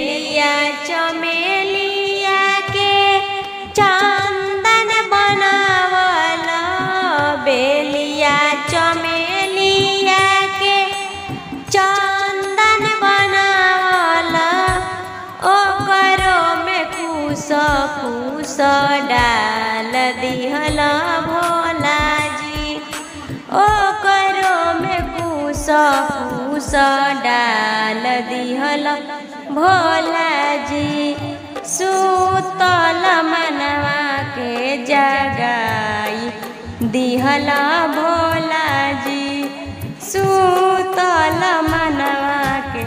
बेलिया चमेलिया के चंदन बनावल बेलिया चमेलिया के चंदन बनावल ओकरो में कुस कुस डाल दिहल भोला जी ओकरो में कुस कुस डाल दिहल भोला जी सुतल मनवा के जगाई दिहल भोला जी सुतल मनवा के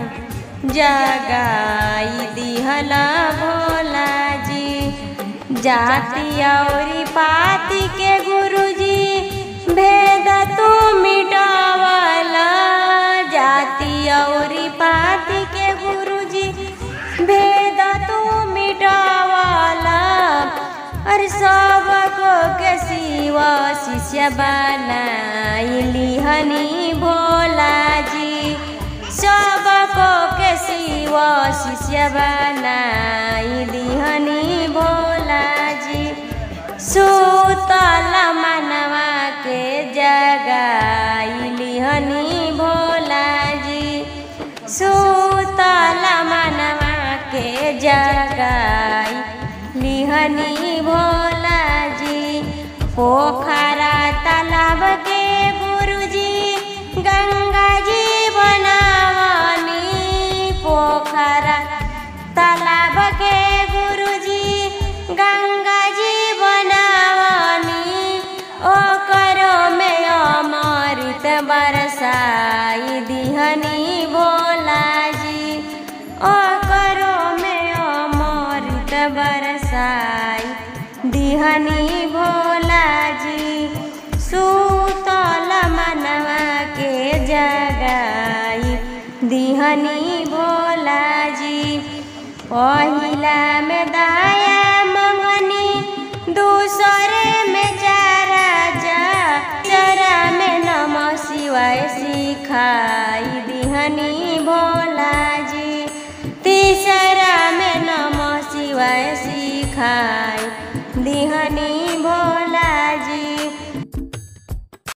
जगाई दिहल भोला जी जाति औरी पाति के गुरुजी भेद तू मिटावल जाति औरी पाति के गुरुजी भेद तू मिटावल और सबको के सिवा शिष्य बनाइली हनी भोला जी सबको के सिवा शिष्य बनाइली हनी भोला जी सुतल मनवा के जगाइली हनी भोला जी सुतल मनवा के जगाई लिहनी भोला जी पोखरा तालाब के गुरुजी गंगा जी बनावनी पोखरा तालाब के गुरुजी गंगा जी बनावनी ओकरो में अमृत बरसाई दिहनी भोला जी ओकरो में अमृत बरसाई दिहनी भोला जी सुतल मनवा के जगाई दिहनी भोला जी पहिला में दाया मंगनी दूसरे में चारा जा चरा में नम शिवाय सिखाई दिहनी भोला जी तीसरा में नम शिवाय सिखाई दिहनी